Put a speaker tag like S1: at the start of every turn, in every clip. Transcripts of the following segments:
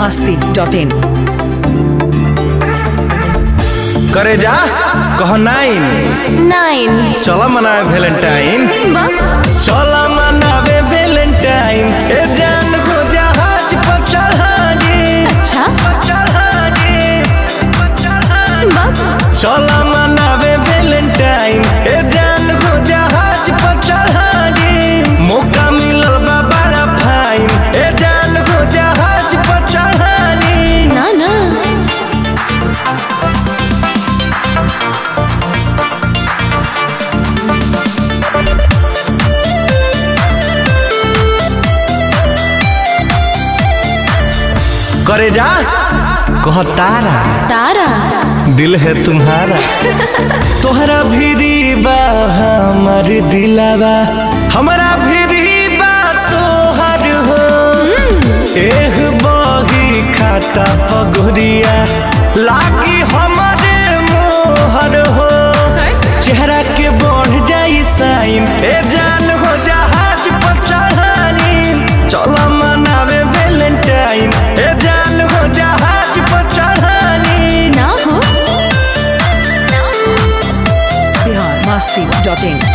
S1: masti dot in.
S2: करे जा कह नाइन
S3: नाइन
S2: चल मनावे वैलेंटाइन चल मनावे वैलेंटाइन ए जान को जहाज पर चढ़ागे
S3: अच्छा
S2: चढ़ागे चल मनावे वैलेंटाइन ए जान को जहाज पर चढ़ागे मौका मिलल बा बड़ा फाइन ए जान को जहाज पर चढ़ागे
S3: ना ना
S2: करे जा कह तारा
S3: तारा
S2: दिल है तुम्हारा तोहरा भीरी बा हमर दिलावा हमारा भीरी बा तोहर हो एह बही खाता पगुरिया लागी हमारे मोहर हो चेहरा के बढ़ जाई साइन ए जान हो जहाज पर चढ़ानी चलो मनावे वैलेंटाइन ए जान हो जहाज पर चढ़ानी
S3: ना हो
S1: Bihar masti dot in.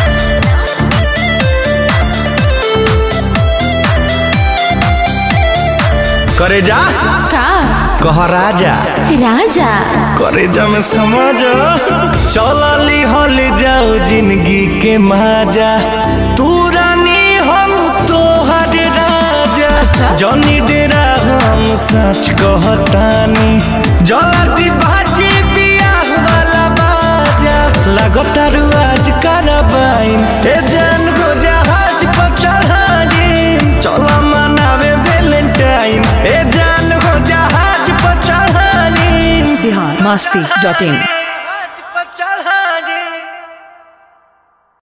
S2: करे जा
S3: का
S2: कह राजा
S3: राजा
S2: करे जा में समझ चलली हल जाओ जिंदगी के माजा तू रानी हम तोहर राजा जनी डेरा हम सच कहतानी जल्दी बाजी बियाह वाला बाजा लगतारू आज करबाइन ए जान को जहाज पर चढ़ानी चलो मनावे वैलेंटाइन ए जान को जहाज पर चढ़ानी
S1: Bihar masti dot in.